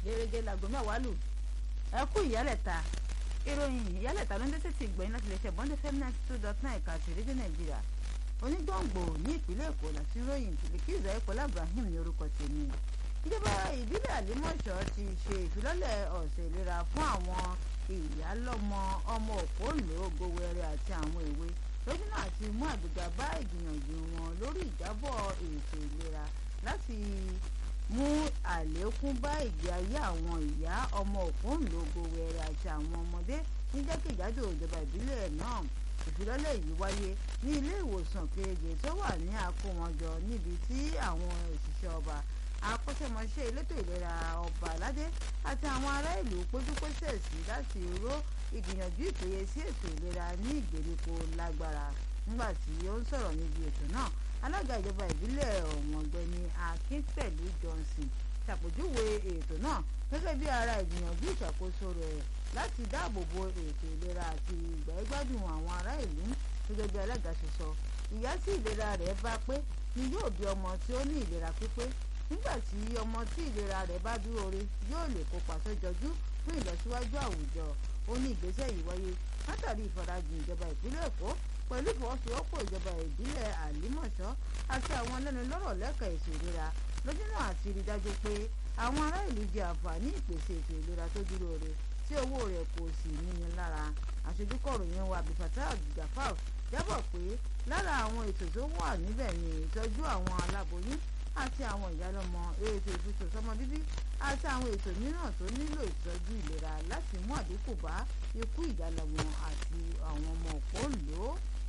gẹ́gẹ́ láago mẹ́wàá lù ẹ kú ìyálẹ̀ta ìròyìn ìyálẹ̀ta ló ń dẹ́sẹ̀ ti gbẹ̀yìn láti lè ṣe bọ́ndé fm ninety two dot nine ẹ̀ka àti rédíò nàìjíríà onígbòǹgbò ní ìpínlẹ̀ èkó láti ròyìn bìlìkì ìzàyẹ̀pọ̀lá ibrahim ní orúkọ tèmi ìjọba ìbílẹ̀ àlímọ̀ṣọ́ ti ṣe ìfilọ́lẹ̀ ọ̀sẹ̀ ìlera fún àwọn ìyálọ́mọ ọmọ òpóǹlò gowẹrẹ àti àwọn èwe lójúnà àti mú àgbéga bá ìgbìyànjú wọn lórí ìjábọ̀ ètò ìlera láti mú àlékún bá ìgbé ayé àwọn ìyá ọmọ òpóǹlò gowẹrẹ àti àwọn ọmọdé ní jákèjádò ìjọba ìbílẹ̀ náà ìfilọ́lẹ̀ yìí wáyé ní ilé ìwòsàn keje tó wà ní àkówọnjọ níbi tí àwọn òṣìṣẹ́ ọba akọ́ṣẹ́mọṣẹ́ elétò ìlera ọba aládé àti àwọn ará ìlú péjúpésẹ̀ sí láti ró ìgbìyànjú ìpèyè sí ètò ìlera ní ìgbèríko lágbára nígbà tí ó ń sọ̀rọ̀ níbi ètò náà alága ìjọba ìbílẹ̀ ọ̀wọ̀n ọ̀gbẹ́ni akínpẹ̀lú johnson ṣàpèjúwe ètò náà gẹ́gẹ́ bí ara ìgbìyànjú ìṣàkóso rẹ̀ láti dáàbò bo ètò ìlera àti ìgbàgbádùn àwọn ará ìlú gẹ́gẹ́ bí alága ṣe sọ ìyá tí ìlera rẹ̀ bá pé ni yóò bí ọmọ tí ó ní ìlera pípé nígbà tí ọmọ tí ìlera rẹ̀ bá dúró re yóò lè kópa sójọjú fún ìlọsíwájú àwùjọ ó ní ìgbésẹ̀ yìí wáyé látàrí ìfarajìn ìjọba ìpínlẹ̀ èkó pẹ̀lú ìfọwọ́sowọ́pọ̀ ìjọba ìbílẹ̀ àlímọ̀ṣọ́ àti àwọn alẹ́nulọ́rọ̀ lẹ́ka ètò ìlera lójúnà àti rí dájú pé àwọn ará ìlú jẹ àǹfààní ìpèsè ètò ìlera tó dúró re tí owó rẹ̀ kò sì níni lára aṣojúkọ̀ròyìn wa abdulfatah jafar jábọ̀ pé lára àwọn ètò tó wà níbẹ̀ ni ìtọ́jú àwọn aláboyún àti àwọn ìyálọ́mọ ètò ìfètò sọmọ bíbí àti àwọn ètò mìíràn tó nílò ìtọ́jú ìlera láti mú àdínkù bá ikú ìyálọ́mọ àti àwọn ọmọ òpóǹlò.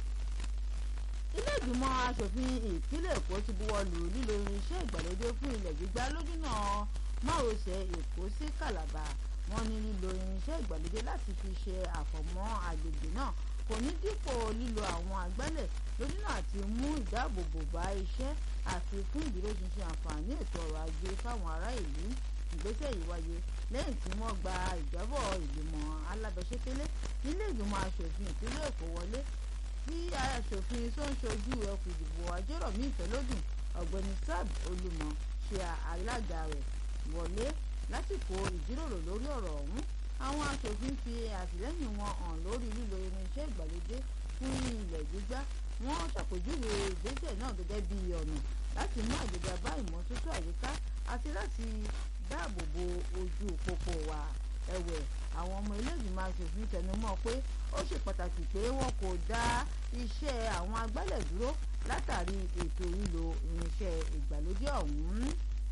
ilé ìgbìmọ̀ asòfin ìpínlẹ̀ èkó ti buwọ́ lù lílo irinṣẹ́ ìgbàlódé fún ilẹ̀ gbígbá lójúnà márosẹ̀ èkó sí kàlàbà wọ́n ní lílo irinṣẹ́ ìgbàlódé láti fi ṣe àfọ̀mọ́ àgbègbè náà kò ní dípò lílo àwọn agbálẹ̀ lójúnà àti mú ìdáàbòbò bá iṣẹ́ àti fún ìdúróṣinṣin àǹfààní ètò ọrọ̀ ajé fáwọn ará ìlú ìgbésẹ̀ yìí wáyé lẹ́yìn tí wọ́n gba ìjábọ̀ ìgbìmọ̀ alábẹ́sẹ́kẹ́lé nílé ìgbìmọ̀ asòfin ìpínlẹ̀ èkó wọlé tí asòfin tó ń ṣojú ẹkùn ìdìbò ajérọ̀mí ìfẹ́lódùn ọ̀gbẹ́ni sab olúmọ ṣe alága rẹ̀ wọlé lásìkò ìjíròrò lórí ọ̀rọ̀ ọ̀hún àwọn asòfin fi àtìlẹ́yìn wọn hàn lórí lílo irinṣẹ́ ìgbàlódé fún ilẹ̀ gbígbá wọ́n ṣàpèjúwe ìgbésẹ̀ náà gẹ́gẹ́ bí ọ̀nà láti mú àgbéga bá ìmọ́tótó àyíká àti láti dáàbò bo ojú pópó wa ẹ̀wẹ̀ àwọn ọmọ ilé-ìgbìmọ̀ asòfin tẹnumọ́ pé ó ṣe pàtàkì pé wọn kò dá iṣẹ́ àwọn agbálẹ̀ dúró látàrí ètò lílo irinṣẹ́ ìgbàlódé ọ̀hún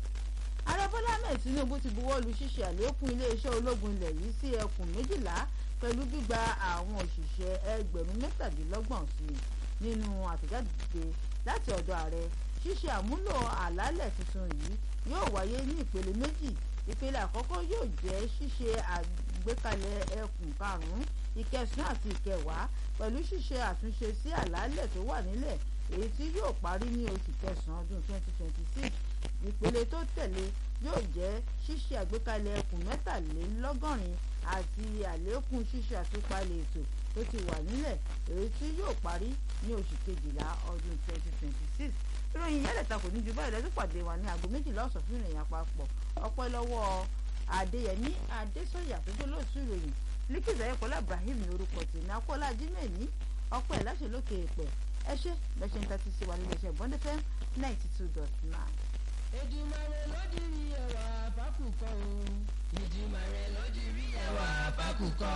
ààrẹ bọ́lá ahmed tinubu ti buwọ́ lu ṣíṣe àlékún iléeṣẹ́ ológun ilẹ̀ yìí sí ẹkùn méjìlá pẹ̀lú gbígba àwọn òṣìṣẹ́ ẹgbẹ̀rún mẹ́tàdínlọ́gbọ̀n sí i nínú àtẹ̀jáde láti ọ̀dọ̀ ààrẹ ṣíṣe àmúlò àlàálẹ̀ tuntun yìí yóò wáyé ní ìpele méjì ìpele àkọ́kọ́ yóò jẹ́ ṣíṣe àgbékalẹ̀ ẹkùn karùn-ún ìkẹsàn-án àti ìkẹwàá pẹ̀lú ṣíṣe àtúnṣe sí àlàálẹ̀ tó wà nílẹ̀ èyí tí yóò parí ní oṣù kẹsàn-án ọdún 2026 ìpele tó tẹ̀lé yóò jẹ́ ṣíṣe àgbékalẹ̀ ẹkùn mẹ́tàlélọ́gọ́rin àti àlékún ṣíṣe àtúpalẹ̀ ètò tó ti wà nílẹ̀ èyí tí yóò parí ní oṣù kejìlá ọdún 2026 ìròyìn yálẹ̀ta kò ní ju báyìí lẹ́tọ́ pàdé wa ní aago méjìlá ọ̀sán fún ìròyìn àpapọ̀ ọpẹ́ lọ́wọ́ adéyẹmí adésọyà tó jẹ́ lóòtú ìròyìn líkìtì ayẹ́pọ̀lá ibrahim ní orúkọ tèmi akọ́lá jimẹ̀ní ọpẹ́ láṣẹ lókè èpẹ̀ ẹ ṣe bẹ́ẹ̀ ṣe ń tẹ́tí sí wa nílé iṣẹ́ bọ́ndẹ́fẹ́ ninety two dot nine. Èdùmàrè ló dirí ẹwà fákùkọ o. Èdùmàrè ló dirí ẹwà fákùkọ.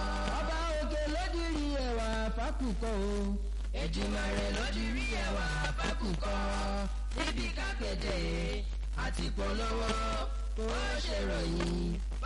Ọba òkè ló dirí ẹwà fákùkọ o. Èdùmàrè ló dirí ẹwà fákùkọ. Níbi kápẹ́tẹ̀ àti polówó ó ṣèròyìn